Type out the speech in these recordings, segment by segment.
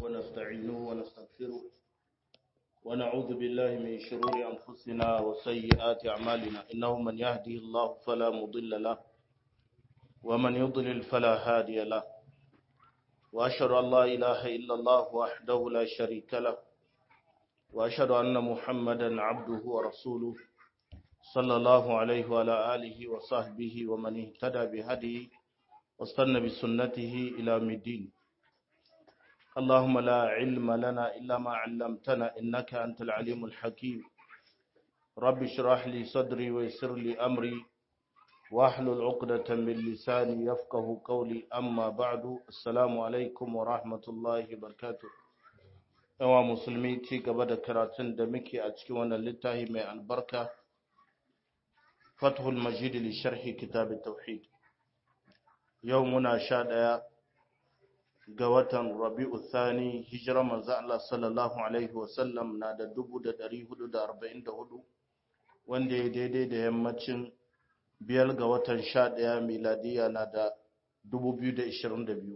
ونستعينه ونستغفره ونعوذ بالله من شرور أنفسنا وسيئات أعمالنا إنه من يهدي الله فلا مضل له ومن يضلل فلا هادي له وأشهد أن لا إله إلا الله وحده لا شريك له وأشهد أن محمدا عبده ورسوله صلى الله عليه وعلى آله وصحبه ومن اهتدى بهديه واستنى بسنته إلى الدين اللهم لا علم لنا إلا ما علمتنا إنك أنت العليم الحكيم رب اشرح لي صدري ويسر لي أمري واحلل عقدة من لساني يفقه قولي أما بعد السلام عليكم ورحمة الله وبركاته yawa musulmi ci gaba da karatun da muke a cikin wannan littafi mai albarka fathul majid li sharhi kitab tauhid yau muna sha ɗaya ga watan rabi'u thani hijira manzo Allah sallallahu alaihi wasallam na da 1444 wanda ya daidai da yammacin biyar ga watan sha ɗaya miladiya na da 2022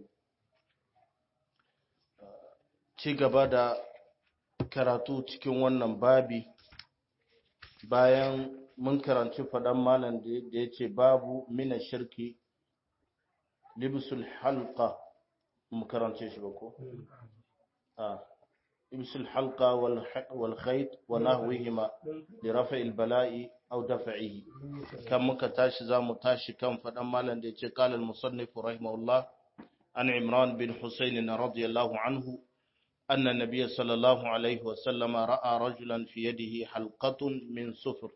ci gaba da karatu cikin wannan babi bayan mun karanci faɗan malam da ya ce babu mina shirki libsul halqa mu karance shi ba ko a libsul halqa wal khayt wa nahwihima li rafa'i al bala'i aw daf'ihi kan muka tashi zamu tashi kan faɗan malam da ya ce qala al musannif rahimahullah an imran bin husayn radiyallahu anhu أن النبي صلى الله عليه وسلم رأى رجلا في يده حلقة من صفر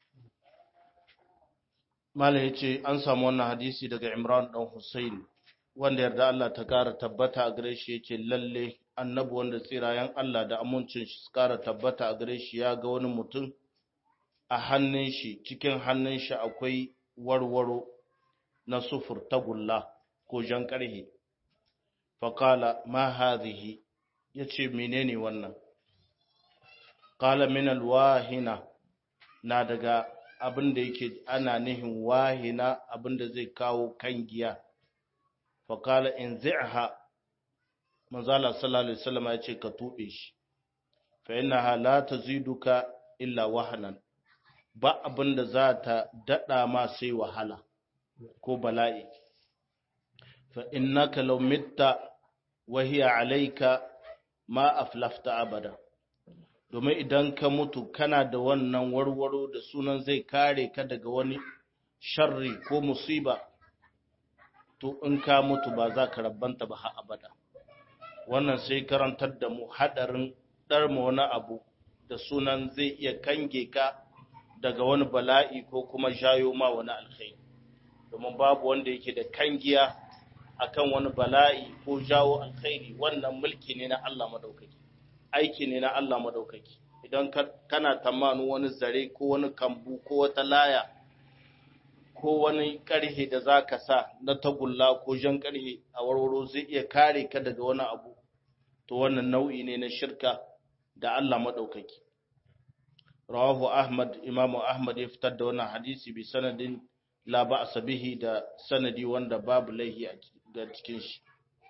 Malam ya ce an samu wannan hadisi daga Imran ɗan Hussein wanda yarda Allah ta ƙara tabbata a gare shi ya ce lalle annabi wanda tsirayen Allah da amincin shi su ƙara tabbata a gare shi ya ga wani mutum a hannun shi cikin hannun shi akwai warwaro na sufur tagulla ko jan ƙarhe. Fakala ma hadhihi ya ce menene wannan ƙala min alwahina na daga abin da yake ana nihin wahina abin da zai kawo kan giya faƙala in zi'ha manzala sallallahu alaihi wasallam ya ce ka tuɓe shi fa innaha la taziduka illa wahanan ba abin da za ta daɗa ma sai wahala ko bala'i fa innaka law mitta wa hiya alayka ma aflafta abada domin idan ka mutu kana da wannan warwaro da sunan zai kare ka daga wani sharri ko musiba to in ka mutu ba za ka rabbanta ba har abada wannan sai karantar da mu hadarin ɗarma wani abu da sunan zai iya kange ka daga wani bala'i ko kuma jayo ma wani alkhairi domin babu wanda yake da kangiya akan wani bala'i ko jawo alkhairi wannan mulki ne na Allah madaukaki aiki ne na Allah madaukaki idan kana tamanin wani zare ko wani kambu ko wata laya ko wani karhe da zaka sa na tagulla ko jan karhe a warwaro zai iya kare ka daga wani abu to wannan nau'i ne na shirka da Allah madaukaki rawahu ahmad imamu ahmad ya fitar da wannan hadisi bi sanadin la ba'sa bihi da sanadi wanda babu laihi a ga cikin shi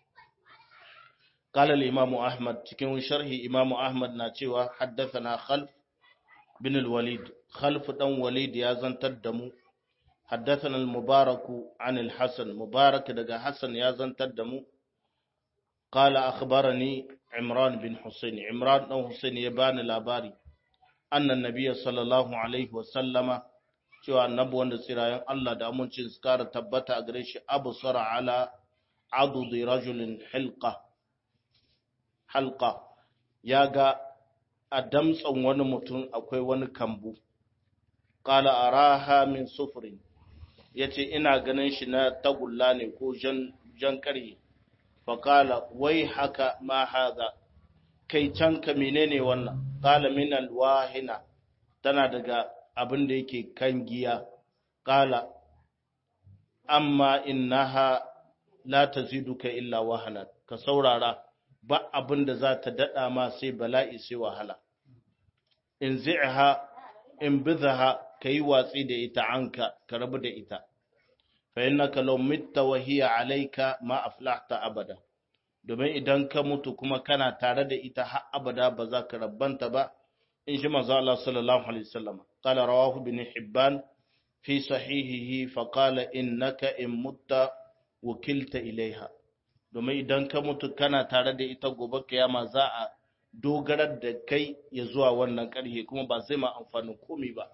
قال الإمام أحمد cikin sharhi Imam Ahmad na cewa haddathana Khalf bin al-Walid Khalf dan Walid ya zantar da mu haddathana al-Mubarak an al-Hasan Mubarak daga Hasan ya zantar da mu qala akhbarani Imran bin Husayn Imran dan Husayn ya bani labari anna nabiyya sallallahu alaihi wa sallama cewa annabi wanda tsirayen Allah da amincin su kara tabbata a gare shi abu sara ala adudi rajulin hilqa halqa ya ga a damtsan wani mutum akwai wani kambu qala araha min sufrin yace ina ganin shi na tagulla ne ko jan jan karye fa qala wai haka ma hadha kai can ka menene wannan qala min alwahina tana daga abin da yake kan giya qala amma innaha la taziduka illa wahana ka saurara ba abin da za ta dada ma sai bala'i sai wahala in zi'ha in bidha kai watsi da ita anka ka rabu da ita fa innaka law mitta wa hiya alayka ma aflahta abada domin idan ka mutu kuma kana tare da ita har abada ba za ka rabbanta ba in shi manzo Allah sallallahu alaihi wasallam qala rawahu ibn hibban fi sahihihi fa qala innaka in mutta wukilta ilaiha domin idan ka mutu kana tare da ita gobe kiyama za a dogarar da kai ya zuwa wannan ƙarhe kuma ba zai ma amfanin komi ba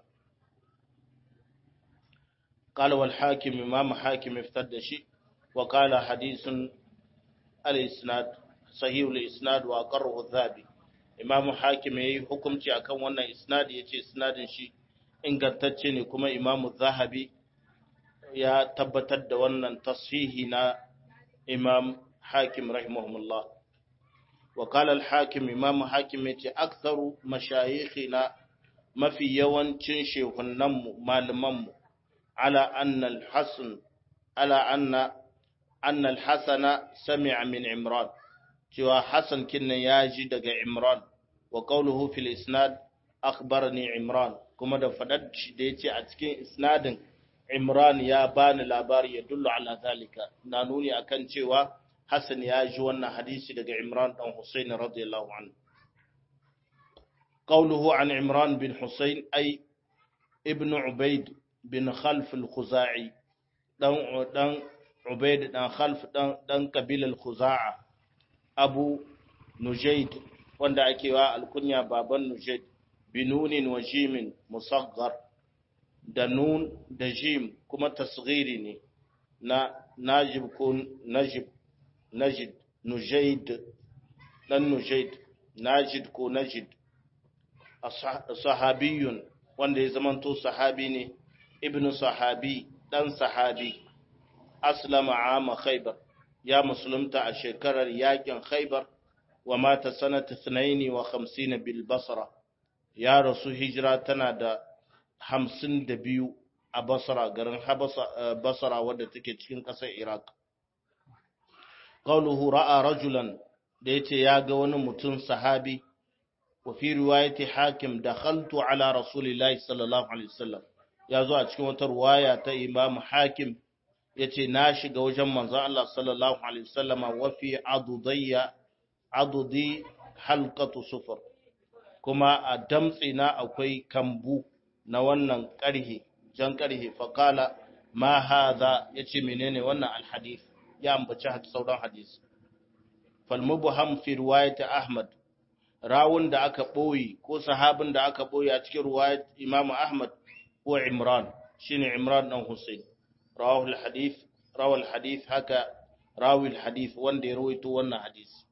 قال والحاكم إمام حاكم افتد شيء وقال حديث الإسناد صحيح الإسناد وأقره الذهبي إمام حاكم يي حكمتي akan wannan isnadi yace isnadin shi ingantacce ne kuma Imam Zahabi ya tabbatar da wannan tashihi na Imam Hakim rahimahullah wa qala al-Hakim Imam Hakim yace aktharu mashayikhina mafi yawancin shehunanmu malamanmu على أن الحسن على أن أن الحسن سمع من عمران جوا حسن كنا ياجي دغ عمران وقوله في الإسناد أخبرني عمران كما da fadar shi da yace a cikin isnadin Imran ya bani labari ya dullu ala zalika na nuni akan cewa Hassan ya ji wannan hadisi daga Imran dan Husayn radiyallahu anhu qawluhu an Imran bin Husayn ay ibn Ubayd bin Khalf al-Khuzai dan dan Ubayd dan Khalf dan dan kabilar Khuza'a Abu Nujayd wanda ake wa alkunya baban Nujayd binunin wa jimin musaghar da nun da jim kuma tasghiri ne na najib ko najib najid nujayd dan nujayd najid ko najid sahabiyun wanda ya zamanto sahabi ne ibnu sahabi dan sahabi aslama ama khaybar ya musulunta a shekarar yakin khaybar wa mata sanata 52 bil basra ya rasu hijira tana da hamsin da biyu a basra garin basra wadda take cikin ƙasar iraq qawluhu ra'a rajulan da yace ya ga wani mutum sahabi wa fi riwayati hakim dakhaltu ala rasulillahi sallallahu alaihi wasallam ya zo a cikin wata riwaya ta imam hakim yace na shiga wajen manzo Allah sallallahu alaihi wasallam wa fi adudayya adudi halqatu sufur kuma a damtsina akwai kambu na wannan ƙarhe jan ƙarhe faƙala ma haza ya ce menene wannan alhadis ya ambaci sauran hadis falmubuham fi riwayat ahmad rawun da aka ɓoye ko sahabin da aka ɓoye a cikin riwayat imamu ahmad ko imran shine imran dan husayn rawahul hadith rawal hadith haka rawil hadith wanda ya rawaito wannan hadisi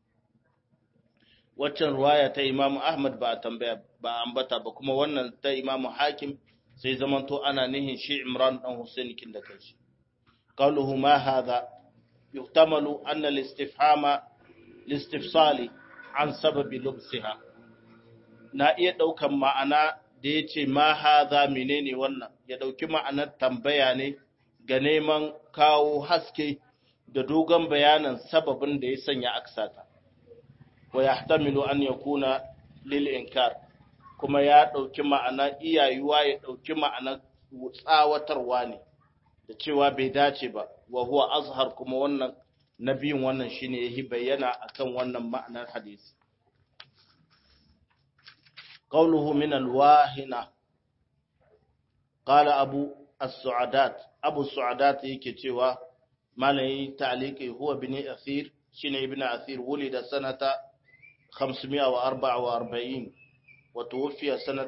waccan ruwaya ta imamu ahmad ba a tambaya ba ambata ba kuma wannan ta imamu hakim sai zamanto ana nihin shi imran dan husain kin da kanshi qawluhu ma hadha yuhtamalu anna al-istifhama listifsali an sababi lubsiha na iya daukan ma'ana da yace ma hadha menene wannan ya dauki ma'anar tambaya ne ga neman kawo haske da dogon bayanin sababin da ya sanya aksata wa yahtamilu an yakuna lil inkar kuma ya dauki ma'ana iyayuwa ya dauki ma'ana tsawatarwa ne da cewa bai dace ba wa huwa azhar kuma wannan nabiyin wannan shine yahi bayyana akan wannan ma'anar hadisi qawluhu min alwahina qala abu as-su'adat abu as-su'adat yake cewa malai ta'liqi huwa bin athir shine ibn athir wulida sanata 544 وتوفي سنة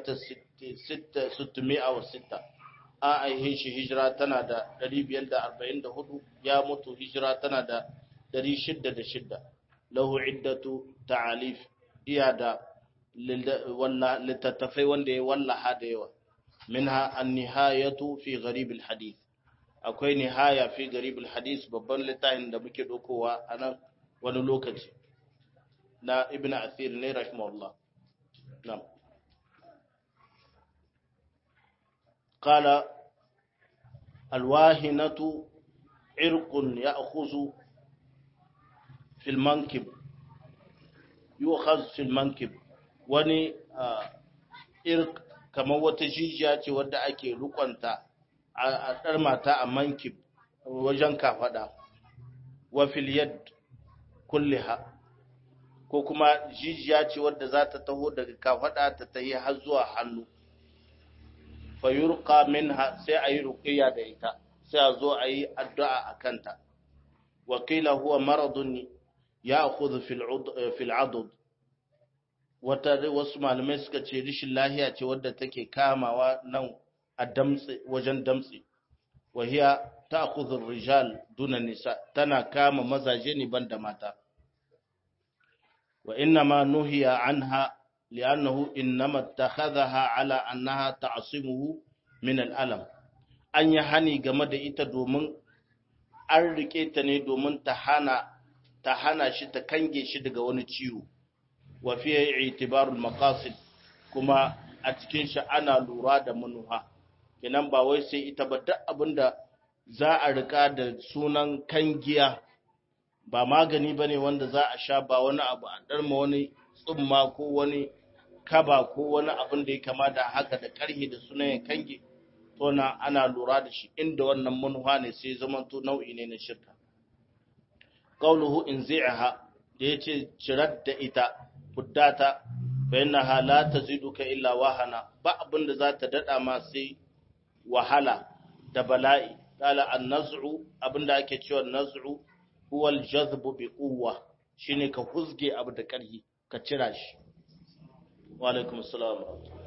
606 a aihe shi hijira tana da 544 ya mutu hijira tana da 606 lahu iddatu ta'alif iya da littattafai wanda ya wallaha da yawa minha an-nihayatu fi gharib al-hadith akwai nihaya fi gharib al-hadith babban littafin da muke dokowa a nan wani lokaci na ibn athir ne rahimahullah na'am قال الواهنة عرق يأخذ في المنكب يؤخذ في المنكب wani irk kamar wata jijiya ce wadda ake rukunta a ɗar mata a mankib wajen kafaɗa wa filiyad kulliha ko kuma jijiya ce wadda za ta taho daga kafada ta tahi har zuwa hannu fa yurqa minha sai ayi ruqiyya da ita sai a zo ayi addu'a akan ta wa qila huwa maradun ya'khudhu fil fil adud wata wasu malamai suka ce rishin lahiya ce wadda take kamawa nan a damtse wajen damtse wa hiya ta'khudhu rijal duna nisa tana kama mazaje ne banda mata wa inna ma nuhiya anha li'annahu innama ittakhadhaha ala annaha ta'simuhu min al'alam an yi hani game da ita domin an rike ta ne domin ta hana ta hana shi ta kange shi daga wani ciwo wa fiye itibarul maqasid kuma a cikin shi ana lura da manuha kenan ba wai sai ita ba duk abinda za a rika da sunan kangiya ba magani bane wanda za a sha ba wani abu a darma wani tsumma ko wani kaba ko wani abin da ya kama da haka da karhi da sunan ya kange to na ana lura da shi inda wannan manuha ne sai zaman to nau'i ne na shirka qauluhu in zi'aha da yace cirar da ita fuddata fa innaha la taziduka illa wahana ba abin da za ta dada ma sai wahala da bala'i qala an-naz'u abinda ake cewa naz'u huwa al-jazbu bi quwwa shine ka huzge abu da karhi ka cira shi wa alaikum assalam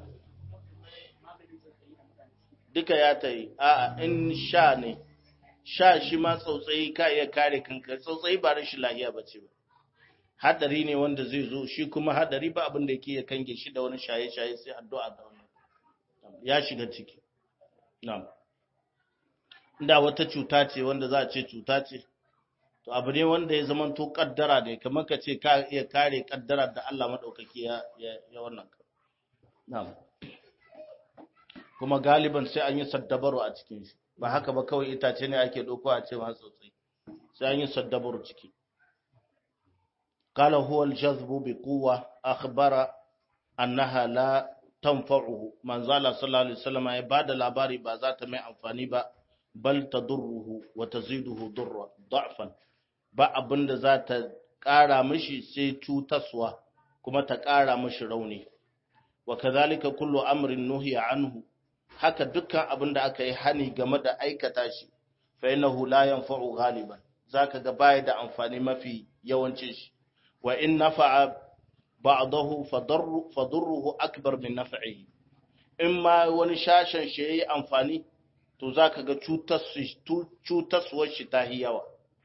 duka ya tayi a'a in sha ne sha shi ma tsautsayi ka iya kare kanka tsautsayi ba rashin lahiya bace ba hadari ne wanda zai zo shi kuma hadari ba abin da yake ya kange shi da wani shaye-shaye sai addu'a da wannan ya shiga ciki na'am inda wata cuta ce wanda za a ce cuta ce to abu ne wanda ya zama to kaddara ne kamar ka ce ka iya kare kaddara da Allah madaukaki ya ya wannan na'am kuma galiban sai an yi saddabaru a cikin shi ba haka ba kawai itace ne ake doko a ce ma tsotsai sai an yi saddabaru ciki قال هو الجذب بقوة أخبر أنها لا تنفعه من زال صلى الله عليه وسلم يباد الأباري بازات ما أنفاني با بل تضره وتزيده ضر ضعفا ba abin da za ta ƙara mishi sai cutaswa kuma ta ƙara mishi rauni wa kazalika kullu amrin nuhiya anhu haka dukkan abin da aka yi hani game da aikata shi fa innahu la yanfa'u ghaliban zaka ga baya da amfani mafi yawancin shi wa in nafa'a ba'dahu fadurruhu akbar min naf'ihi in ma wani shashen shi yayi amfani to zaka ga cutaswar shi ta yawa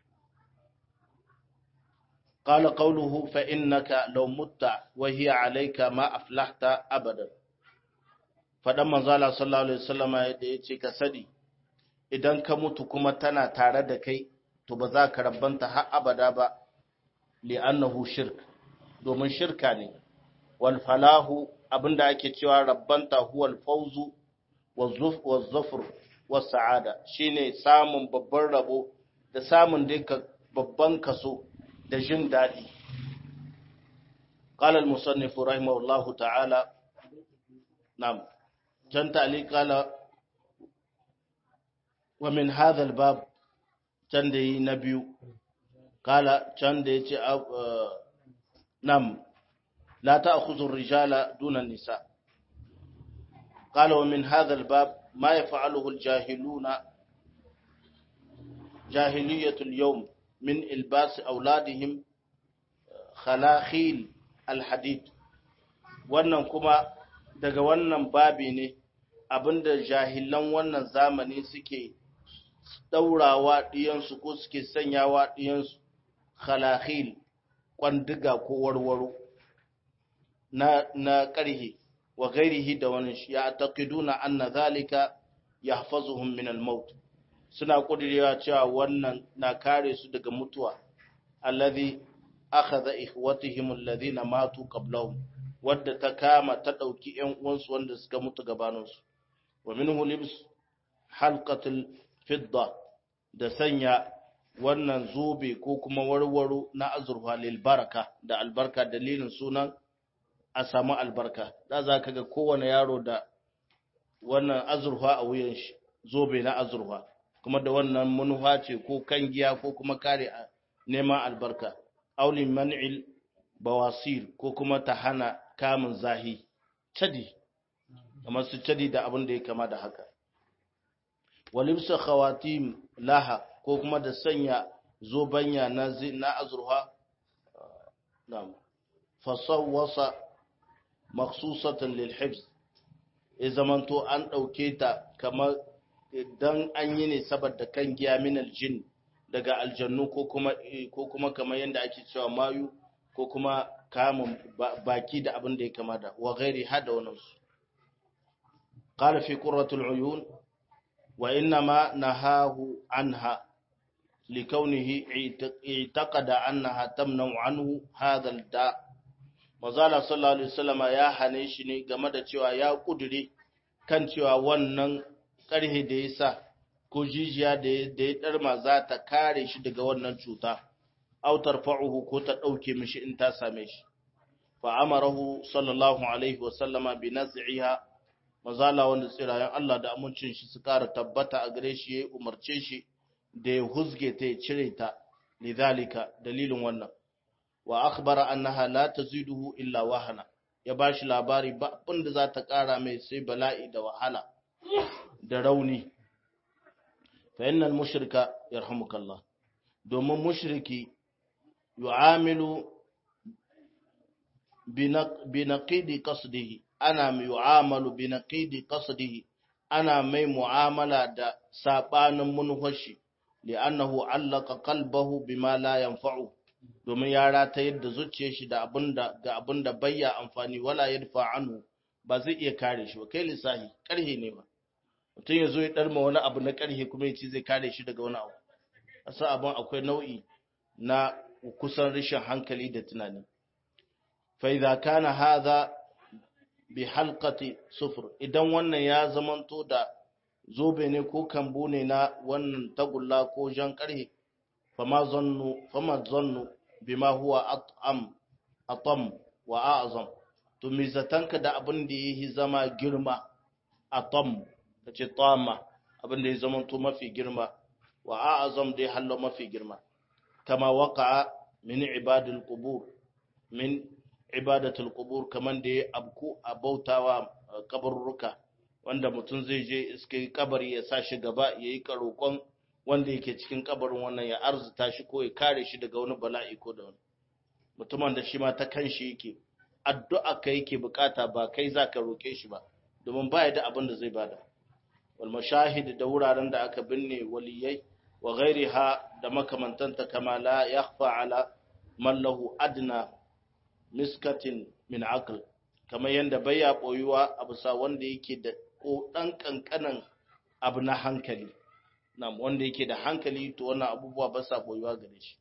قال قوله فإنك لو مت وهي عليك ما أفلحت أبدا faɗan manzala sallallahu alaihi wasallama da ya ce ka sani idan ka mutu kuma tana tare da kai to ba za ka rabbanta har abada ba li'annahu shirk domin shirka ne wal falahu abinda ake cewa rabbanta huwal fawzu wa zufur wa sa'ada shine samun babban rabo da samun duka babban kaso da jin daɗi قال المصنف رحمه الله تعالى نعم can tali kala wa min hadha bab can da yi na biyu kala can da ya ce nam la ta'khudhu rijala duna nisa kala wa min hadha bab ma yaf'aluhu al-jahiluna jahiliyatu al-yawm min ilbas auladihim khalakhil al-hadid wannan kuma daga wannan babi ne abinda jahilan wannan zamani suke ɗaurawa ɗiyansu ko suke sanyawa ɗiyansu khalakhil kwandiga ko warwaro na, na ƙarhe wa gairihi da wani shi ya taƙiduna anna zalika ya hafazuhun min al-maut suna ƙudurewa cewa wannan na kare su daga mutuwa alladhi akhadha ikhwatihim alladhina matu qablahum wadda ta kama ta ɗauki ‘yan uwansu wanda suka mutu gabaninsu, wa minhu libs halqatul fidda da sanya wannan zobe ko kuma warwaro na azurfa lil baraka da albarka dalilin sunan a samu albarka da za ka ga kowane yaro da wannan azurfa a wuyan shi zobe na azurfa kuma da wannan manufa ce ko kangiya ko kuma kare neman albarka aulin man'il bawasir ko kuma ta hana kamun zahi cadi kamar su cadi da abin da ya kama da haka walibsa khawatim laha ko kuma da sanya zobanya na na azurha na'am fasawwasa makhsusatan lil hifz ya zamanto an dauke ta kamar dan an yi ne saboda kan giya min aljin daga aljannu ko kuma ko kuma kamar yanda ake cewa mayu ko kuma kamun baki da abin da ya kama da wa ghairi hada wannan su qala fi qurratul uyun wa inna ma nahahu anha لكونه اعتقد أنها تمنع عنه هذا الداء Mazala sallallahu Alaihi wasallama ya hane shi ne game da cewa ya kudure kan cewa wannan ƙarhe da ya sa ko jijiya da ya ɗarma za ta kare shi daga wannan cuta, autar fa'uhu ko ta ɗauke mishi in ta same shi. Fa'amarahu sallallahu Alaihi wasallama bi nasi'iha mazala wanda tsirayen Allah da amincin shi su ƙara tabbata a gare shi ya umarce shi da ya huzge ta ya cire ta lidhalika dalilin wannan wa akhbara annaha la taziduhu illa wahana ya bashi labari ba abin da za ta kara mai sai bala'i da wahala da rauni fa innal mushrika yarhamukallah domin mushriki yu'amilu binaqidi qasdihi ana yu'amalu binaqidi qasdihi ana mai mu'amala da sabanin munhashi li'annahu allaka qalbahu bima la yanfa'u domin ya rata yadda zuciyar shi da abinda ga abinda bayya amfani wala yadfa anhu ba zai iya kare shi ba kai lissahi karhe ne ba mutum ya zo ya darma wani abu na karhe kuma ya ce zai kare shi daga wani abu asa abin akwai nau'i na kusan rashin hankali da tunani fa idza kana hadha bi halqati sufur idan wannan ya zamanto da zobe ne ko kambu ne na wannan tagulla ko jan karhe fama zannu fama zannu bima huwa at'am atam wa a'zam to me zatanka da abin da yake zama girma atam kace tama abin da ya zama to mafi girma wa a'zam dai hallo mafi girma kama waqa'a min ibadul qubur min ibadatul qubur kaman da ya abku abautawa kabarruka wanda mutum zai je iske kabari ya sa shi gaba ya yi karokon wanda yake cikin kabarin wannan ya arzuta shi ko ya kare shi daga wani bala'i ko da wani mutumin da shi ma ta kan shi yake addu'a ka yake bukata ba kai za ka roke shi ba domin baya da abin da zai bada wal mashahid da wuraren da aka binne waliyai wa ghairiha da makamantanta kama la yakhfa ala man lahu adna miskatin min aql kamar yanda baya boyuwa a bisa wanda yake da ko ɗan ƙanƙanan abu na hankali na wanda yake da hankali to wannan abubuwa ba sa boyuwa gare shi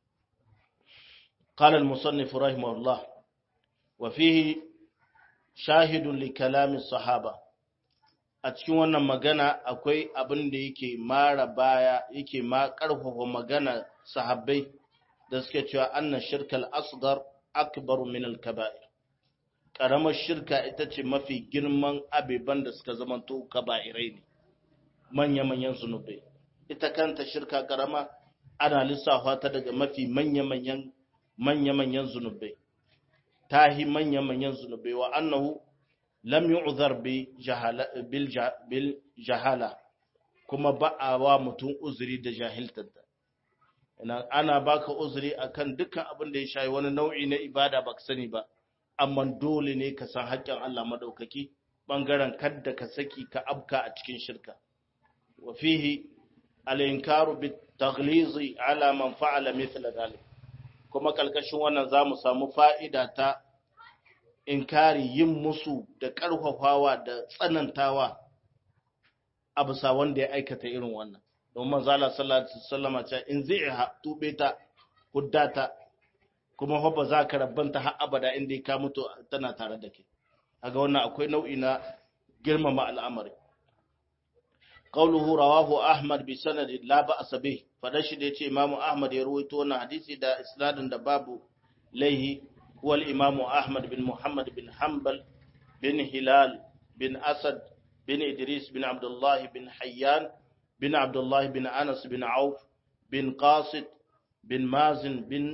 قال المصنف رحمه الله وفيه شاهد لكلام الصحابة a cikin wannan magana akwai abin da yake mara baya yake ma ƙarfafa magana sahabbai da suke cewa anna shirkal asgar akbar min al-kaba'ir ƙaramar shirka ita ce mafi girman abeban da suka zamanto kaba'irai ne manya-manyan zunubai ita kanta shirka ƙarama ana lissafa ta daga mafi manya-manyan manya-manyan zunubai tahi manya-manyan zunubai wa annahu lam yu'zar bi jahala bil jahala kuma ba a wa mutum uzuri da jahiltar ina ana baka uzuri akan dukkan abin da ya shayi wani nau'i na ibada baka sani ba amma dole ne ka san haƙƙin Allah madaukaki bangaren kadda ka saki ka abka a cikin shirka wa fihi al-inkaru bit taghlizi ala man fa'ala mithla dhalik kuma kalkashin wannan zamu samu fa'ida ta inkari yin musu da ƙarfafawa da tsanantawa a bisa wanda ya aikata irin wannan don manzo Allah sallallahu alaihi wasallam ce in zaiha tube ta huddata kuma fa ba za ka rabbanta har abada inda ka mutu tana tare da ke kaga wannan akwai nau'i na girmama al'amari qawluhu rawahu ahmad bi sanad la ba'sa bih fadan shi da yace imamu ahmad ya ruwaito wannan hadisi da isnadin da babu laihi هو الإمام أحمد بن محمد بن حنبل بن هلال بن أسد بن إدريس بن عبد الله بن حيان بن عبد الله بن أنس بن عوف بن قاصد بن مازن بن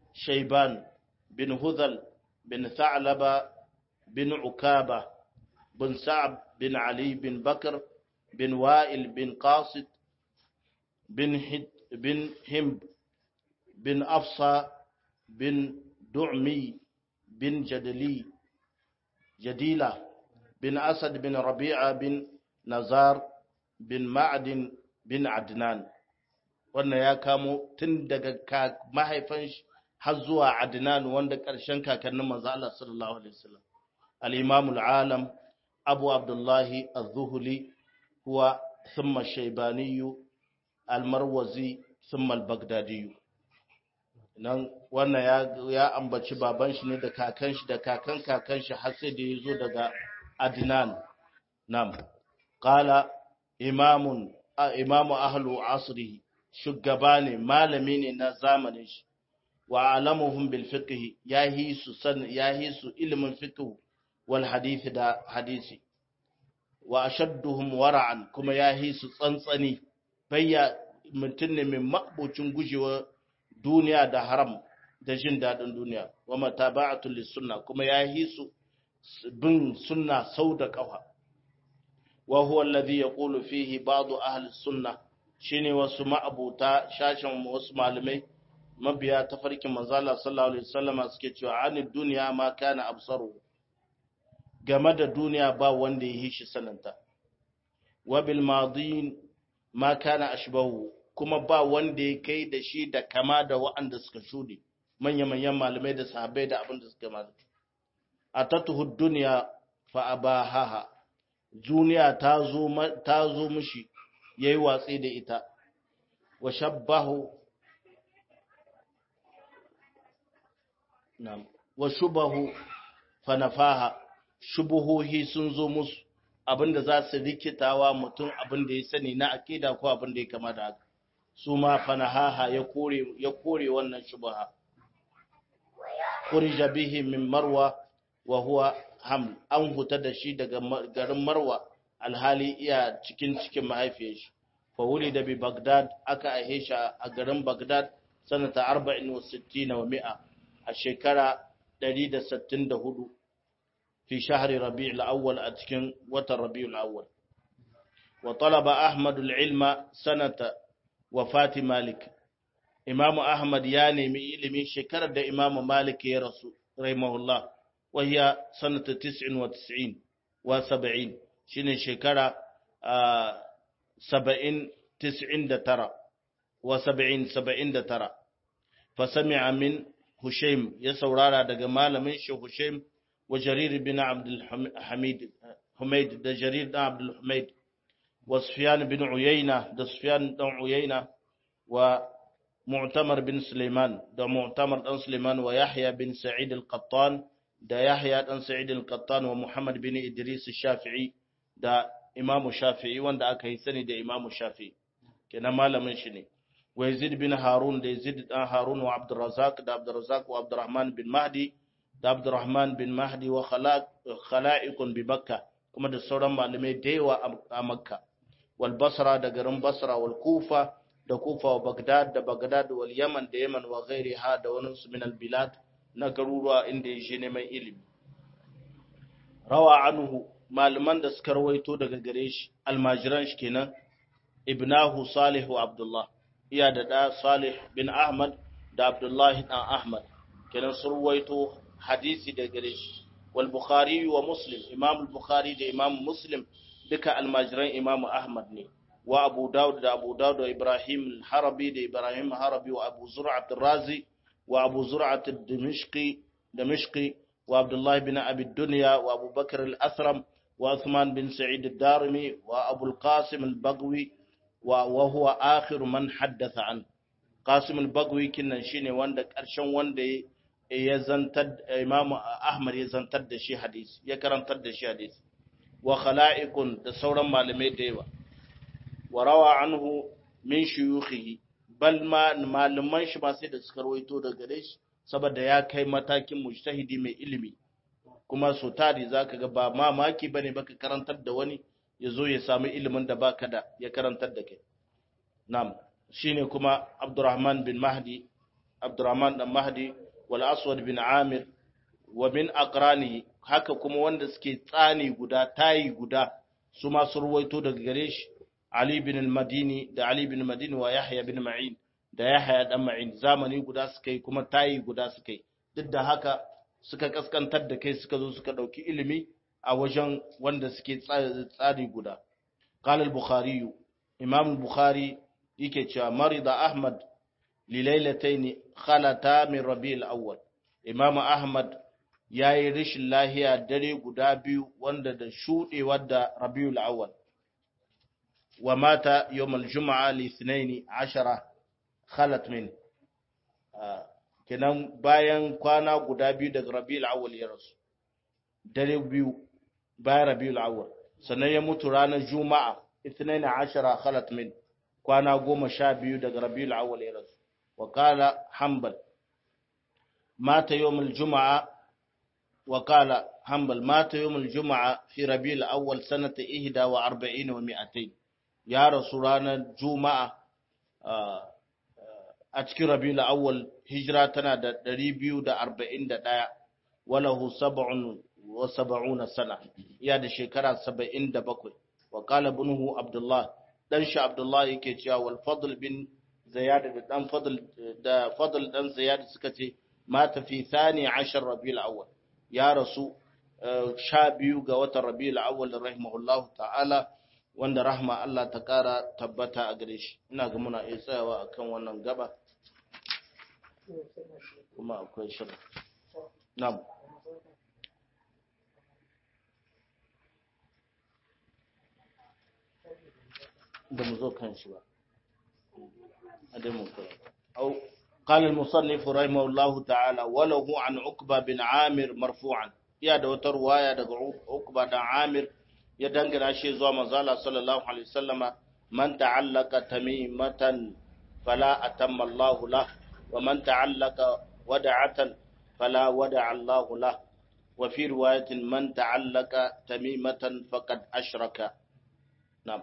شيبان بن هذل بن ثعلبة بن عكابة بن سعد بن علي بن بكر بن وائل بن قاصد بن هد بن همب بن أفصى بن دعمي بن جدلي جديلة بن أسد بن ربيعة بن نزار بن معدن بن عدنان wannan ya kamo tun daga mahaifan shi har zuwa Adnan wanda ƙarshen kakannin manzo Allah sallallahu alaihi wasallam al-Imam al-Alam Abu Abdullah az-Zuhli huwa thumma Shaybani al-Marwazi thumma al-Baghdadi nan wannan ya ya ambaci baban shi ne da kakan shi da kakan kakan shi har sai da yazo daga Adnan nam qala imamun imamu ahlu asrihi shugaba ne malami ne na zamanin shi wa alamuhum bil fiqh yahi su san yahi su ilimin fiqh wal hadith da hadisi wa ashadduhum wara'an kuma yahi su tsantsani bayya mutun ne mai mabucin gujewa duniya da haram da jin dadin duniya wa mataba'atu lis sunna kuma yahi su bin sunna sau da kafa wa huwa alladhi yaqulu fihi ba'd ahli sunnah shine wasu ma'abuta shashin wasu malamai mabiya ta farkin manzala sallallahu alaihi wasallama suke cewa anid duniya ma kana absaru game da duniya ba wanda ya yi shi sananta wa bil madin ma kana ashbahu kuma ba wanda ya kai da shi da kama da wa'anda suka shude manya manyan malamai da sahabbai da abin da suka ma atatuhu dunya fa abahaha duniya ta zo ta zo mishi ya yi watsi da ita wa shabbahu wa shubahu fanafaha shubuhohi sun zo musu abinda za su rikitawa mutum abinda ya sani na akida ko abinda ya kama da haka su ma fanahaha ya kore ya kore wannan shubaha kurija bihi min marwa wa huwa ham an huta da shi daga garin marwa alhali iya cikin cikin mahaifiyar shi fa wuli da bi Baghdad aka aihe shi a garin Baghdad sanata 64 wa mi'a a shekara 164 fi shahri Rabi'ul Awwal a cikin watan Rabi'ul Awwal wa talaba Ahmad al-ilma sanata wafati Malik Imam Ahmad ya nemi ilimi shekarar da Imam Malik ya rasu rahimahullah wa hiya sanata 99 wa 70 shine shekara saba'in tis'in da tara wa saba'in saba'in da tara fa sami'a min Hushaim ya saurara daga malamin shi Hushaim wa Jarir bin Abdul Hamid Humaid da Jarir bin Abdul Humaid wa Sufyan bin Uyayna da Sufyan dan Uyayna wa Mu'tamar bin Sulaiman da Mu'tamar dan Sulaiman wa Yahya bin Sa'id al-Qattan da Yahya dan Sa'id al-Qattan wa Muhammad bin Idris al-Shafi'i da Imamu Shafi'i wanda aka yi sani da Imamu Shafi'i kenan malamin shi ne wa Yazid bin Harun da Yazid dan Harun wa Abdurrazzaq da Abdurrazzaq wa Abdurrahman bin Mahdi da Abdurrahman bin Mahdi wa khala'ikun bi Makka kuma da sauran malamai da yawa a Makka wal Basra da garin Basra wal Kufa da Kufa wa Baghdad da Baghdad wal Yaman da Yaman wa ghairiha da wani su min al bilad na garuruwa inda ya shi neman ilimi rawa anhu malaman da suka rawaito daga gare shi almajiran shi kenan ibnahu salih wa abdullah iya da da salih bin ahmad da abdullahi dan ahmad kenan sun rawaito hadisi daga gare shi wal bukhari wa muslim imam al-bukhari da imam muslim duka almajiran imam ahmad ne wa abu daud da abu daud da ibrahim al-harabi da ibrahim harabi wa abu zur'a razi wa abu zur'a ad-dimishqi dimishqi wa abdullah bin abi dunya wa abu bakr al-athram وعثمان بن سعيد الدارمي وأبو القاسم البغوي وهو آخر من حدث عنه قاسم البغوي كنا شيني وند كرشن وند يزنتد إمام أحمد يزنتد شي حديث يكرنتد شي حديث وخلائق da sauran malamai da yawa warawa anhu min shuyukhihi bal ma malaman shi ma sai da suka rawaito daga gare shi saboda ya kai matakin mujtahidi mai ilimi kuma so tari za ka ga ba mamaki ba ne baka karantar da wani ya zo ya sami ilimin da baka da ya karantar da kai nam shi ne kuma abdurrahman bin mahdi abdurrahman dan mahdi wal aswad bin amir wa min aqrani haka kuma wanda suke tsani guda tayi guda su ma su ruwaito daga gare shi ali bin al-madini da ali bin madini wa yahya bin ma'in da yahya dan ma'in zamani guda suka yi kuma tayi guda suka yi duk da haka suka kaskantar da kai suka zo suka dauki ilimi a wajen wanda suke tsari guda qala al-bukhari imam al-bukhari yake cewa marida ahmad li laylatayn khalata min rabi'il awwal imam ahmad yayi rishin lahiya dare guda biyu wanda da shudewar da rabiul awwal wa mata yawm al-jum'a li 12 khalat min kenan bayan kwana guda biyu daga rabiul awwal ya rasu dare biyu bayan rabiul awwal sannan ya mutu ranar juma'a 12 khalat min kwana goma sha biyu daga rabiul awwal ya rasu wa qala hanbal mata yawmul juma'a wa qala hanbal mata yawmul juma'a fi rabiul awwal sanata 41 wa 200 ya rasu ranar juma'a a cikin rabiul awwal hijira tana da 241 walahu sab'un wa sab'una sana ya da shekara 77 wa qala ibnuhu abdullah dan shi abdullah yake cewa wal fadl bin ziyad da dan fadl da fadl dan ziyad suka ce mata fi thani 10 rabiul awwal ya rasu sha biyu ga watan rabiul awwal rahimahullahu ta'ala wanda rahma Allah ta kara tabbata a gare shi ina ga muna iya tsayawa akan wannan gaba kuma akwai shirin na'am da mu zo kan shi ba adamu au قال المصنف رحمه الله تعالى وله عن عقبة بن عامر مرفوعا يا da wata ruwaya daga Uqba da Amir ya dangana shi zuwa manzala sallallahu alaihi wasallama man ta'allaka tamimatan fala atamma Allahu lah wa man ta'allaka wada'atan fala wada'a Allahu lah wa fi riwayatin man ta'allaka tamimatan faqad ashraka na'am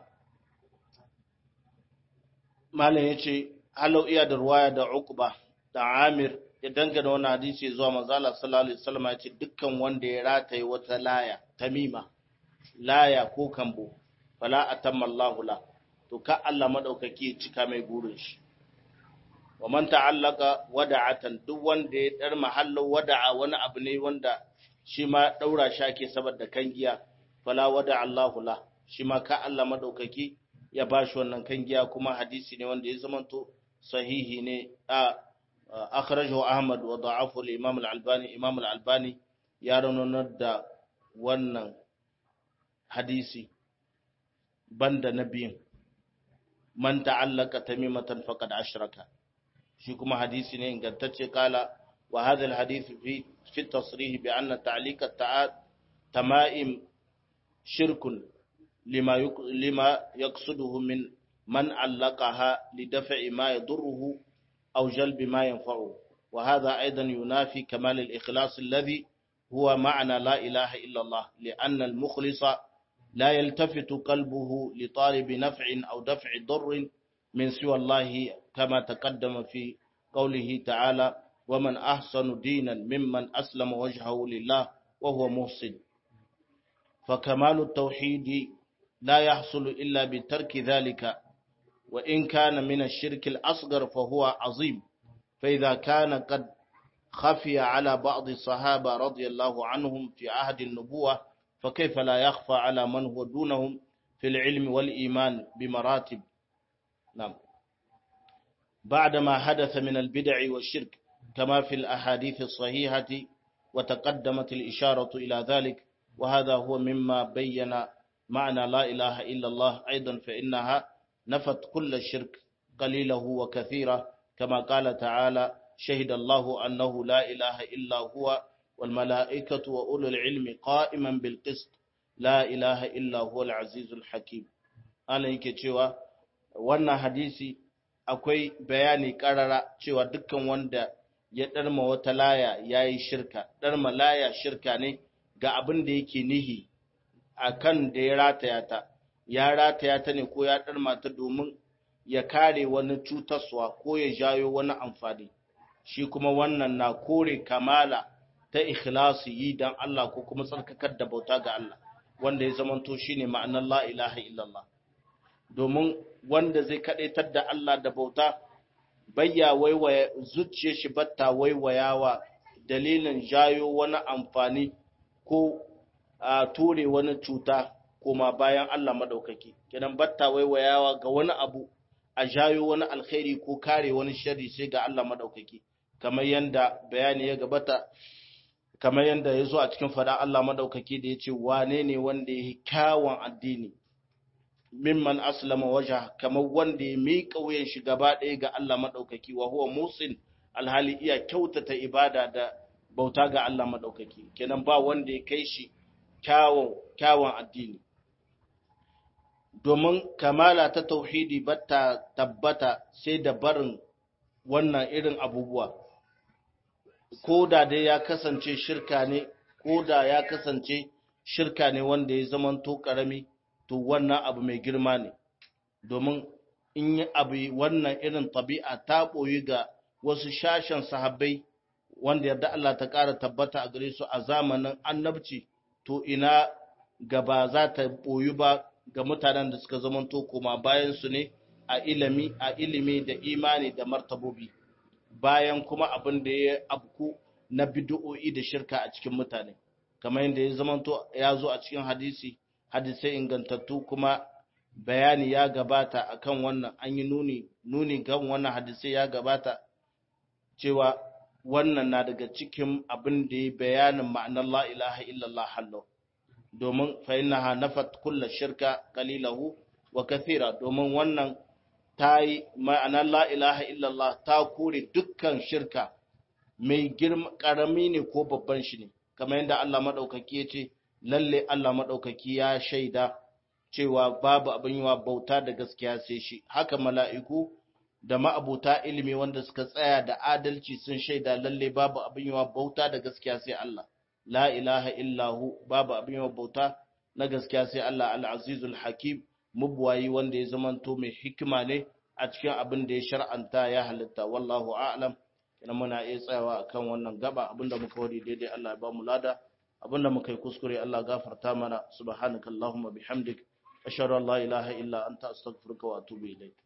malam yace halau iya da ruwaya da Uqba da Amir ya dangana wannan hadisi zuwa manzala sallallahu alaihi wasallam ya ce dukkan wanda ya rataye wata laya tamima laya ko kambo fala atamma Allahu la to ka Allah madaukaki ya cika mai burin shi wa man ta'allaka wada'atan duk wanda ya dar mahallo wada'a wani abu ne wanda shi ma daura shake saboda kangiya fala wada'a Allahu la shi ma ka Allah madaukaki ya bashi wannan kangiya kuma hadisi ne wanda ya zamanto sahihi ne a akhrajahu Ahmad wa da'afu al-Imam al-Albani Imam al-Albani ya raunanar da wannan hadisi banda nabiyin man ta'allaka tamimatan faqad ashraka shi kuma hadisi ne ingantacce kala wa hadha al-hadith fi fi tasrih bi anna ta'liq at-tama'im shirkun lima lima yaqsuduhu min من علقها لدفع ما يضره أو جلب ما ينفعه وهذا أيضا ينافي كمال الإخلاص الذي هو معنى لا إله إلا الله لأن المخلص لا يلتفت قلبه لطالب نفع أو دفع ضر من سوى الله كما تقدم في قوله تعالى ومن أحسن دينا ممن أسلم وجهه لله وهو محسن فكمال التوحيد لا يحصل إلا بترك ذلك وإن كان من الشرك الأصغر فهو عظيم فإذا كان قد خفي على بعض الصحابة رضي الله عنهم في عهد النبوة فكيف لا يخفى على من هو دونهم في العلم والإيمان بمراتب نعم بعدما حدث من البدع والشرك كما في الأحاديث الصحيحة وتقدمت الإشارة إلى ذلك وهذا هو مما بين معنى لا إله إلا الله أيضا فإنها نفت كل الشرك قليله وكثيره كما قال تعالى شهد الله أنه لا إله إلا هو والملائكة وأولو العلم قائما بالقسط لا إله إلا هو العزيز الحكيم أنا yake cewa wannan hadisi akwai bayani karara cewa dukkan wanda ya ɗarma wata laya ya yi shirka ɗarma laya shirka ne ga abin da yake nihi a kan da ya rataya ta ya rataya ta ne ko ya ɗarma ta domin ya kare wani cutarwa ko ya jayo wani amfani shi kuma wannan na kore kamala ta ikhlasi yi dan Allah ko kuma tsarkakar da bauta ga Allah wanda ya zamanto shine ma'anar la ilaha illallah domin wanda zai kadaitar da Allah da bauta bayya waiwaya zuciyar shi batta waiwayawa dalilin jayo wani amfani ko a ture wani cuta koma bayan Allah madaukaki kidan batta waiwayawa ga wani abu a jayo wani alkhairi ko kare wani sharri sai ga Allah madaukaki kamar yanda bayani ya gabata kamar yanda ya zo a cikin fada Allah madaukaki da ya ce wane ne wanda ya yi kyawun addini mimman aslama waja kamar wanda ya miƙa wuyan shi gaba ɗaya ga Allah madaukaki wa huwa musin alhali iya kyautata ibada da bauta ga Allah madaukaki kenan ba wanda ya kai shi kyawun kyawun addini domin kamala ta tauhidi bata tabbata sai da barin wannan irin abubuwa ko da dai ya kasance shirka ne ko da ya kasance shirka ne wanda ya zamanto karami to wannan abu mai girma ne domin in yi abu wannan irin tabi'a ta ɓoyi ga wasu shashen sahabbai wanda yarda Allah ta ƙara tabbata a gare su a zamanin annabci to ina gaba za ta ɓoyi ba ga mutanen da suka zamanto koma bayan su ne a ilimi a ilimi da imani da martabobi bayan kuma abin da ya abku na bid'o'i da shirka a cikin mutane kamar yadda ya zamanto ya zo a cikin hadisi hadisai ingantattu kuma bayani ya gabata akan wannan an yi nuni nuni kan wannan hadisai ya gabata cewa wannan na daga cikin abin da ya bayanin ma'anar la ilaha illallah hallo domin fa innaha nafat kullu shirka qalilahu wa kathira domin wannan ta yi ma'anar la ilaha illallah ta kore dukkan shirka mai girma karami ne ko babban shi ne kamar yadda Allah madaukaki ya ce lalle Allah madaukaki ya shaida cewa babu abin yiwa bauta da gaskiya sai shi haka mala'iku da ma'abuta ilimi wanda suka tsaya da adalci sun shaida lalle babu abin yiwa bauta da gaskiya sai Allah la ilaha illahu babu abin yiwa bauta na gaskiya sai Allah al-azizul hakim mubwayi wanda ya zamanto mai hikima ne a cikin abin da ya shar'anta ya halitta wallahu a'lam ina muna iya tsayawa akan wannan gaba abinda muka wadi daidai Allah ya ba mu lada abinda muka yi kuskure Allah gafarta mana subhanakallahumma bihamdik ashhadu an la ilaha illa anta astaghfiruka wa atubu ilaik